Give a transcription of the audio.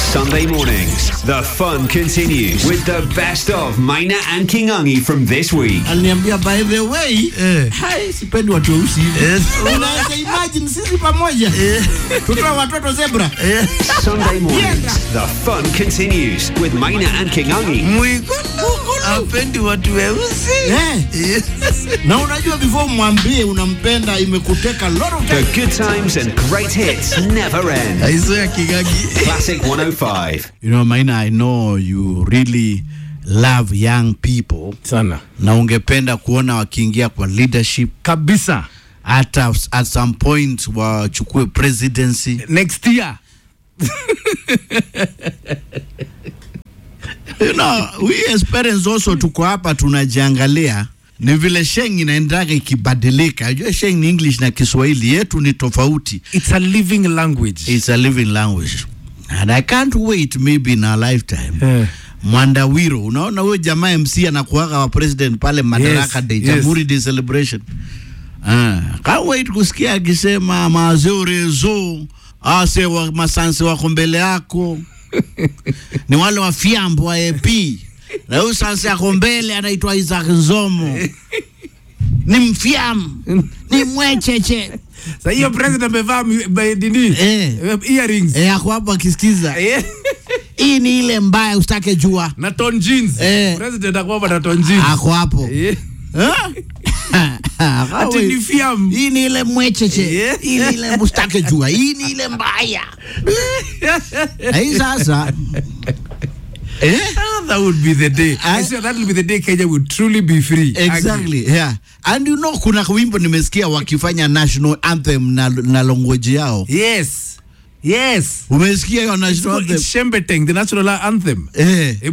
Sunday mornings, the fun continues with the best of Maina and Kingangi from this week. aliniambia by the way Eh. hai sipendi watu weusi hivi Eh. unaweza imagine sisi pamoja tutoa watoto zebra Sunday mornings, the fun continues with Maina and Kingangi. Mwiko apendi watu weusi. eh. na unajua before mwambie unampenda imekuteka lot of The time good times and great hits never end. Aizo ya Kigagi. Classic 105. you know Maina I know you really love young people sana na ungependa kuona wakiingia kwa leadership kabisa hata at some point wachukue presidency next year you know, we as parents also tuko hapa tunajiangalia ni vile sheng inaendaga ikibadilika ajua sheng ni english na kiswahili yetu ni tofauti it's a living language it's a living language and i can't wait maybe in our lifetime Eh. mwandawiro unaona huyo jamaa mc anakuaga wa president pale madaraka Yes, day yes. jamhuri day celebration ah, can't wait kusikia akisema mazeorezo ase wa masanse wako mbele yako ni wale wa fiambo wa ap na huyu sanse yako mbele anaitwa Isaac Nzomo ni mfiamu ni mwecheche sa hiyo president amevaa mi- ba- nini Eh. Eh, earrings e, ako hapo akisikiza Eh. hii ni ile mbaya usitake jua na ton jeans Eh. president akwamba na ton jeans ako hapo Eh. Ah? ati ni fiam hii ni ile mwecheche Yeah. hii ni ile mustake jua hii ni ile mbaya na hii sasa eh? Ah, that would be the day Ah. I swear that will be the day Kenya would truly be free exactly yeah and you know kuna wimbo nimesikia wakifanya national anthem na, na language yao yes yes umesikia hiyo national anthem it's Shembeteng the national anthem eh